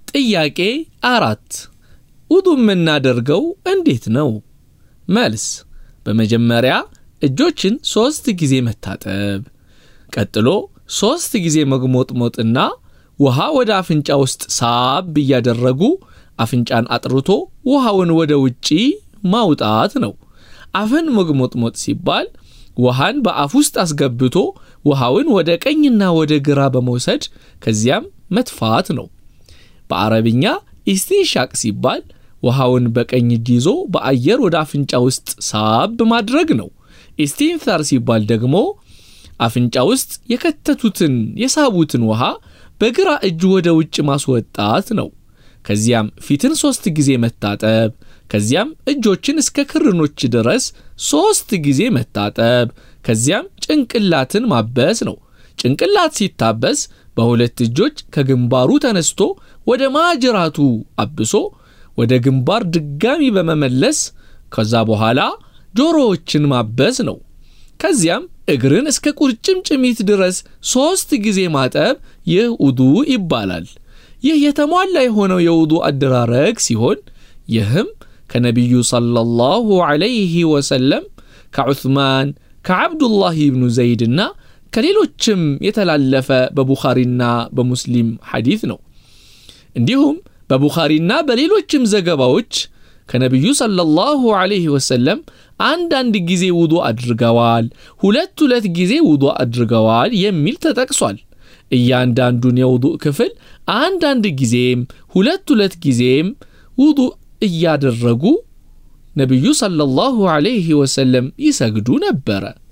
ጥያቄ አራት ውዱ የምናደርገው እንዴት ነው? መልስ በመጀመሪያ እጆችን ሦስት ጊዜ መታጠብ፣ ቀጥሎ ሦስት ጊዜ መግሞጥሞጥና ውሃ ወደ አፍንጫ ውስጥ ሳብ እያደረጉ አፍንጫን አጥርቶ ውሃውን ወደ ውጪ ማውጣት ነው። አፍን መግሞጥሞጥ ሲባል ውሃን በአፍ ውስጥ አስገብቶ ውሃውን ወደ ቀኝና ወደ ግራ በመውሰድ ከዚያም መትፋት ነው። በአረብኛ ኢስቲንሻቅ ሲባል ውሃውን በቀኝ እጅ ይዞ በአየር ወደ አፍንጫ ውስጥ ሳብ ማድረግ ነው። ኢስቲንታር ሲባል ደግሞ አፍንጫ ውስጥ የከተቱትን የሳቡትን ውሃ በግራ እጅ ወደ ውጭ ማስወጣት ነው። ከዚያም ፊትን ሦስት ጊዜ መታጠብ፣ ከዚያም እጆችን እስከ ክርኖች ድረስ ሦስት ጊዜ መታጠብ፣ ከዚያም ጭንቅላትን ማበስ ነው። ጭንቅላት ሲታበስ በሁለት እጆች ከግንባሩ ተነስቶ ወደ ማጅራቱ አብሶ ወደ ግንባር ድጋሚ በመመለስ ከዛ በኋላ ጆሮዎችን ማበስ ነው። ከዚያም እግርን እስከ ቁርጭምጭሚት ድረስ ሦስት ጊዜ ማጠብ ይህ ውዱ ይባላል። ይህ የተሟላ የሆነው የውዱ አደራረግ ሲሆን ይህም ከነቢዩ ሰለላሁ ዐለይሂ ወሰለም ከዑትማን ከዓብዱላህ ብኑ ዘይድና ከሌሎችም የተላለፈ በቡኻሪና በሙስሊም ሐዲት ነው። እንዲሁም በቡኻሪና በሌሎችም ዘገባዎች ከነቢዩ ሰለላሁ ዐለይሂ ወሰለም አንዳንድ ጊዜ ውዱ አድርገዋል፣ ሁለት ሁለት ጊዜ ውዱ አድርገዋል የሚል ተጠቅሷል። እያንዳንዱን የውዱእ ክፍል አንዳንድ ጊዜም ሁለት ሁለት ጊዜም ውዱእ እያደረጉ ነቢዩ ሰለላሁ ዐለይሂ ወሰለም ይሰግዱ ነበረ።